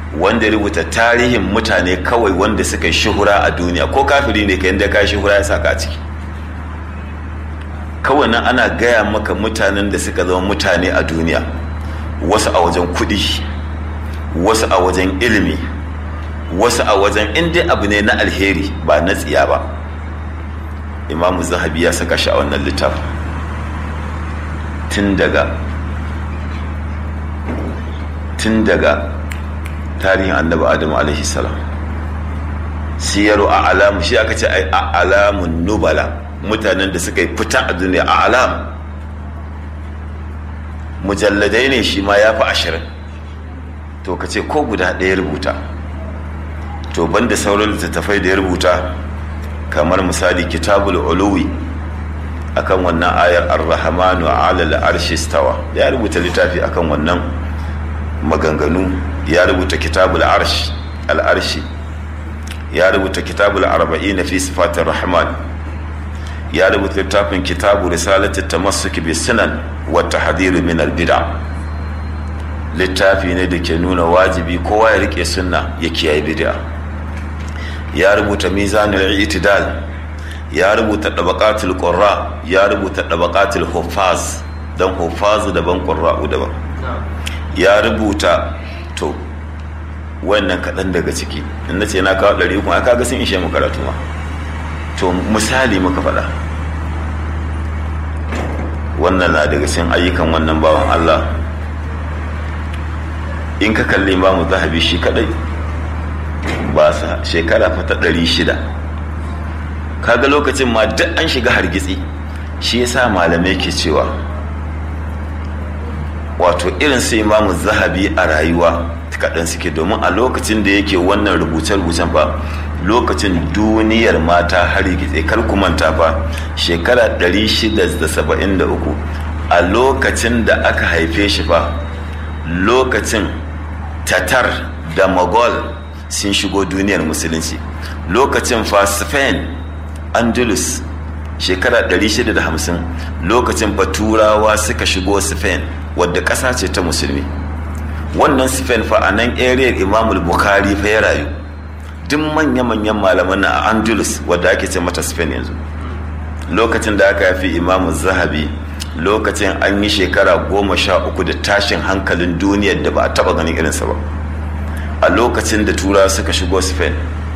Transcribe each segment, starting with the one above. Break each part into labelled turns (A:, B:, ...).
A: wanda rubuta tarihin mutane kawai wanda suka yi shuhura a duniya ko kafiri ne ka yadda ka shuhura ya saka a ciki kawai nan ana gaya maka mutanen da suka zama mutane a duniya wasu a wajen kuɗi wasu a wajen ilimi wasu a wajen inda abu ne na alheri ba na tsiya ba imamu zahabi ya saka shi a wannan littafin tun daga tun daga tarihin annabi adamu alaihi salam siyaru a alamu shi aka ce a alamun nubala mutanen da suka yi fita a duniya a alam mujalladai ne shi ma ya fi ashirin to ka ce ko guda ɗaya rubuta to banda sauran littattafai da ya rubuta kamar misali kitabul uluwi akan wannan ayar ar-rahmanu ala al-arshi stawa ya rubuta littafi akan wannan maganganu ya rubuta kitabul arsh al-arshi ya rubuta kitabul arba'in fi sifatir rahman ya rubuta littafin kitabu risalati tamassuki bi sunan wa tahdhir min al-bid'a littafi ne da ke nuna wajibi kowa ya rike sunna ya kiyaye bid'a ya rubuta mizanul itidal ya rubuta dabaqatul qurra ya rubuta dabaqatul huffaz dan huffaz daban qurra'u daban ya rubuta to wannan kaɗan daga ciki in nace na kawo ɗari kuma kaga sun ishe mu karatu ma to misali muka faɗa wannan na daga cikin ayyukan wannan bawan Allah in ka kalli imamu zahabi shi kadai ba sa shekara fata ɗari shida kaga lokacin ma duk an shiga hargitsi shi yasa malamai ke cewa wato irin su imamu zahabi a rayuwa kaɗan suke domin a lokacin da yake wannan rubuce-rubucen fa lokacin duniyar mata hargitse kar ku manta fa shekara 673 a lokacin da aka haife shi fa lokacin tatar da mogol sun shigo duniyar musulunci lokacin fa spain andalus shekara 650 lokacin fa turawa suka shigo spain wadda ƙasa ce ta musulmi wannan spain fa a nan area imamul bukhari fa ya rayu duk manya-manyan malaman na a andalus wadda ake ce mata spain yanzu lokacin da aka yafi imamu zahabi lokacin an yi shekara goma sha uku da tashin hankalin duniyar da ba a taba ganin irinsa ba a lokacin da tura suka shigo spain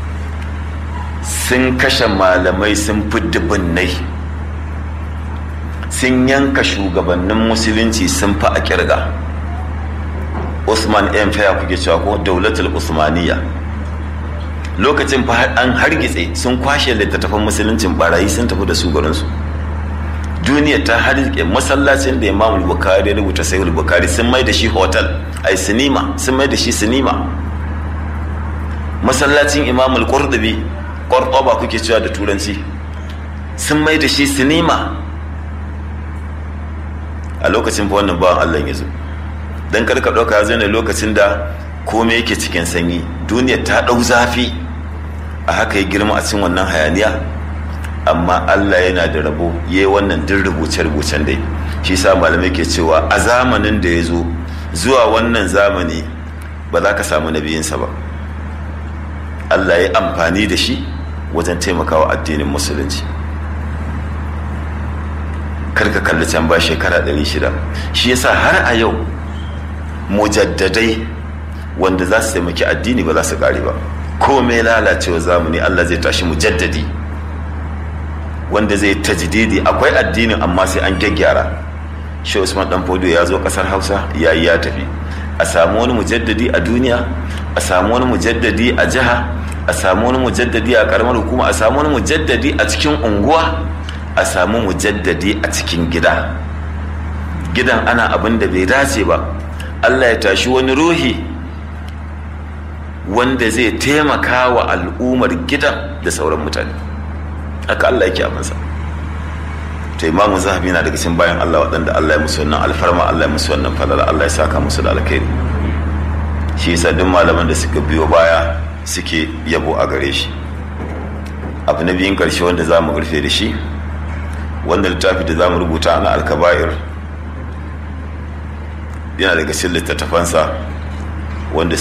A: sun kashe malamai sun fi dubunnai sun yanka shugabannin musulunci sun fi a kirga usman empire kuke cewa ko daulatul usmaniya lokacin fa an hargitse sun kwashe littattafan musuluncin barayi sun tafi da su garinsu duniya ta hargitse masallacin da imam bukari ya rubuta sayul bukari sun mai da shi hotel ai sinima sun mai da shi sinima masallacin imam al-qurtubi qurtuba kuke cewa da turanci sun mai da shi sinima a lokacin fa wannan bawan Allah ya zo dan karka dauka ya zo ne lokacin da komai yake cikin sanyi duniya ta dau zafi a haka ya girma a cikin wannan hayaniya amma Allah yana da rabo yayi wannan din rubuce rubucen dai shi sa malamai ke cewa a zamanin da ya zo zuwa wannan zamani ba za ka samu nabiyinsa ba Allah ya amfani da shi wajen taimakawa addinin musulunci karka kalli can ba shekara 600 shi yasa har a yau mujaddadai wanda za su taimaki addini ba za su kare ba komai lalacewa zamani Allah zai tashi mujaddadi wanda zai tajdidi akwai addinin amma sai an gyaggyara shi Usman dan Fodo ya zo kasar Hausa yayi ya tafi a samu wani mujaddadi a duniya a samu wani mujaddadi a jiha a samu wani mujaddadi a karamar hukuma a samu wani mujaddadi a cikin unguwa a samu mujaddadi a cikin gida gidan ana abin da bai dace ba Allah ya tashi wani ruhi wanda zai taimaka wa al'ummar gidan da sauran mutane haka Allah yake abinsa to imamu zahabi na daga cikin bayan Allah waɗanda Allah ya musu wannan alfarma Allah ya musu wannan falala Allah ya saka musu da alkhairi shi yasa duk malaman da suka biyo baya suke yabo a gare shi abu na biyun karshe wanda za mu rufe da shi wanda littafi da za mu rubuta na alkaba'ir yana daga cikin littattafansa wanda